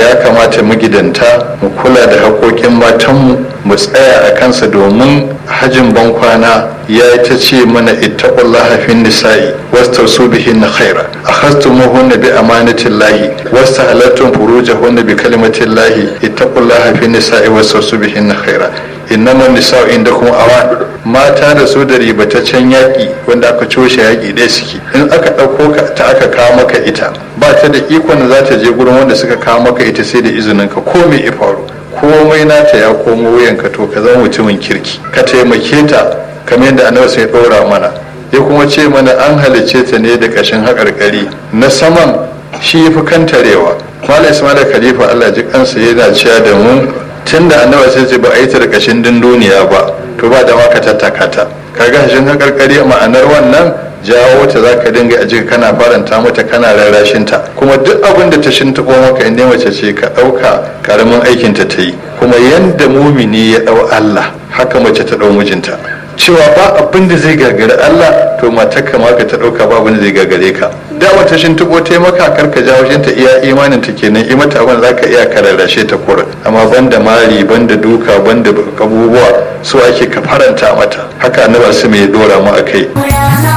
ya kamata magidanta mu kula da haƙoƙin matanmu mu tsaya a kansa domin hajin bankwana ya yi ta ce mana ittaqullaha fin nisa'i wastausu bihin khaira akhastumuhunna bi amanatillahi wastahalattum furujahunna bi kalimatillahi ittaqullaha fin nisa'i wastausu bihin khaira innaman nisa'u indakum awan mata da su da ribataccen yaƙi wanda aka coshe yaƙi ɗaya suke in aka ɗauko ka ta aka kawo maka ita ba ta da ikon da za ta je gurin wanda suka kawo maka ita sai da izinin ka ko me ya faru komai nata ya komo wuyanka to ka zama mutumin kirki ka taimake ta kamar yadda annabi sai ɗora mana ya kuma ce mana an halicce ta ne da ƙashin haƙarƙari na saman shi ya fi kantarewa malam ismail khalifa allah ji kansa yana cewa da mu tun da annabi sai ce ba a yi ta da ƙashin dunduniya ba to ba da ma ka tattaka ta kaga hashin haƙarƙari ma'anar wannan jawo ta za ka dinga a jika kana faranta mata kana rarrashin ta kuma duk abin da ta shintaɓo maka inda mace ce ka ɗauka ƙaramin aikin ta ta yi kuma yanda mumini ya ɗau Allah haka mace ta ɗau mijinta cewa ba abin da zai gagari Allah to matarka ma ka ta ɗauka ba abin da zai gagare ka da wata shintaɓo ta maka kar ka jawo ta iya imanin ta kenan i mata abin za ka iya ka rarrashe ta kurin amma banda mari banda duka banda abubuwa su ake ka faranta mata haka annabi su mai dora mu akai